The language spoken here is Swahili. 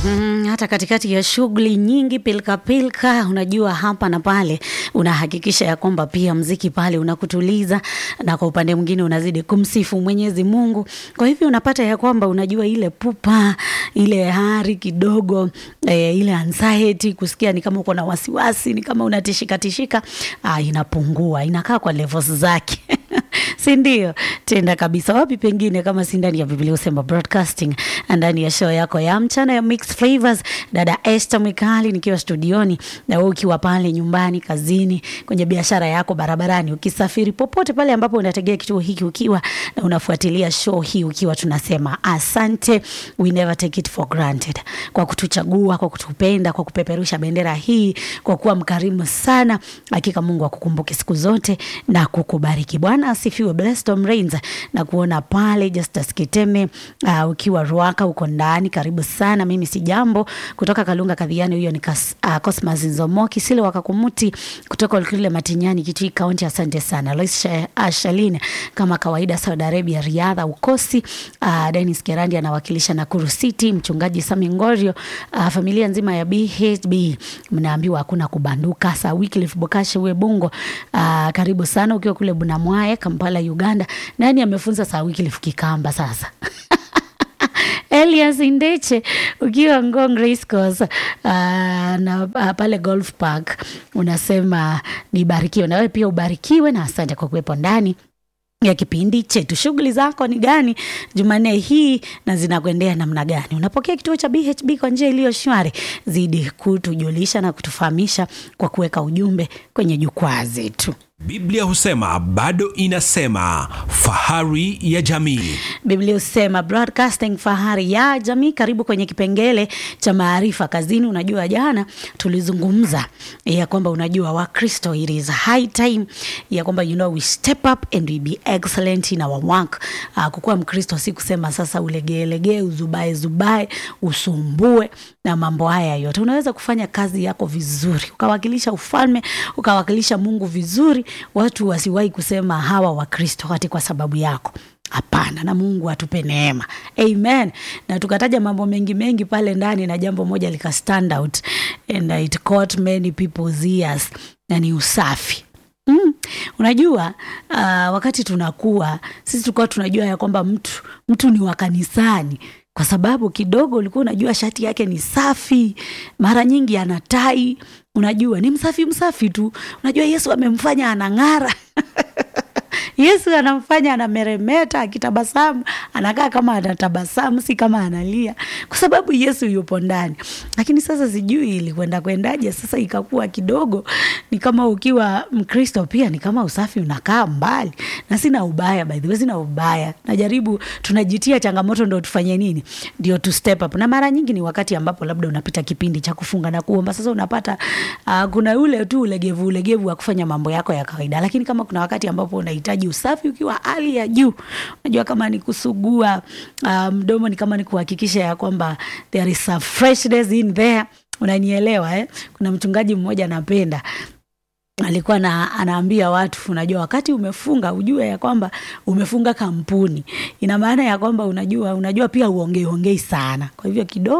Mm, hata katikati ya shughuli nyingi pilka pilka, unajua hapa na pale, unahakikisha ya kwamba pia mziki pale unakutuliza, na kwa upande mwingine unazidi kumsifu Mwenyezi Mungu. Kwa hivyo unapata ya kwamba unajua ile pupa, ile hari kidogo, eh, ile anxiety, kusikia ni kama uko na wasiwasi, ni kama unatishika tishika, ah, inapungua, inakaa kwa levels zake si ndio? Tenda kabisa. Wapi pengine kama si ndani ya Biblia Usema Broadcasting, ndani ya show yako ya mchana ya Mixed Flavors, dada Esther Mikali nikiwa studioni, na wewe ukiwa pale nyumbani, kazini, kwenye biashara yako, barabarani, ukisafiri, popote pale ambapo unategea kituo hiki, ukiwa na unafuatilia show hii, ukiwa tunasema asante, we never take it for granted, kwa kutuchagua, kwa kutupenda, kwa kupeperusha bendera hii, kwa kuwa mkarimu sana. Hakika Mungu akukumbuke siku zote na kukubariki. Bwana asifiwe. Blessed Tom Rains na kuona pale Justus Kiteme uh, ukiwa Ruaka uko ndani, karibu sana. Mimi si jambo kutoka Kalunga Kadhiani, huyo ni kas, uh, Cosmas Nzomoki Sile Wakakumuti kutoka Olkile Matinyani Kitui Kaunti. Asante sana Lois Ashaline kama kawaida, Saudi Arabia Riadha ukosi. Uh, Dennis Kerandi anawakilisha Nakuru City, mchungaji Sami Ngorio, uh, familia nzima ya BHB mnaambiwa hakuna kubanduka. Sa Wycliffe Bokashe Webungo, uh, karibu sana ukiwa kule Bunamwaye Kampala Uganda. Nani amefunza saa Wycliffe Kikamba sasa? Elias Indeche ukiwa Ngong Race Course uh, na uh, pale Golf Park unasema nibarikiwe, na wewe pia ubarikiwe, na asante kwa kuwepo ndani ya kipindi chetu. Shughuli zako ni gani Jumanne hii na zinakuendea namna gani? Unapokea kituo cha BHB kwa njia iliyo shwari? Zidi kutujulisha na kutufahamisha kwa kuweka ujumbe kwenye jukwaa zetu. Biblia husema bado inasema, fahari ya jamii. Biblia husema broadcasting, fahari ya jamii. Karibu kwenye kipengele cha maarifa kazini. Unajua, jana tulizungumza ya kwamba unajua Wakristo, it is high time ya kwamba you know we step up and we be excellent in our work. Uh, kukuwa Mkristo si kusema sasa ulegeelegee, uzubae zubae, usumbue na mambo haya yote. Unaweza kufanya kazi yako vizuri, ukawakilisha ufalme, ukawakilisha Mungu vizuri, watu wasiwahi kusema hawa Wakristo hati kwa sababu yako. Hapana, na Mungu atupe neema, amen. Na tukataja mambo mengi mengi pale ndani, na jambo moja lika stand out and it caught many people's ears, na ni usafi. Mm. Unajua uh, wakati tunakuwa sisi tulikuwa tunajua ya kwamba mtu mtu ni wa kanisani kwa sababu kidogo ulikuwa unajua shati yake ni safi, mara nyingi ana tai, unajua ni msafi msafi tu. Unajua Yesu amemfanya anang'ara Yesu anamfanya anameremeta, akitabasamu anakaa kama anatabasamu, si kama analia, kwa sababu Yesu yupo ndani. Lakini sasa sijui ilikwenda kwendaje, sasa ikakuwa kidogo ni kama ukiwa Mkristo pia ni kama usafi unakaa mbali, na sina ubaya, by the way, sina ubaya. Najaribu, tunajitia changamoto, ndo tufanye nini? Ndio tu step up, na mara nyingi ni wakati ambapo labda unapita kipindi cha kufunga na kuomba. Sasa unapata uh, kuna ule tu ulegevu ulegevu wa kufanya mambo yako ya kawaida, lakini kama kuna wakati ambapo unahitaji usafi ukiwa hali ya juu, unajua kama ni kusugua uh, mdomo, ni kama ni kuhakikisha ya kwamba there is a freshness in there, unanielewa eh? Kuna mchungaji mmoja napenda alikuwa na, anaambia watu, unajua wakati umefunga ujue ya kwamba umefunga kampuni, ina maana ya kwamba unajua, unajua pia uongei ongei sana, kwa hivyo kidogo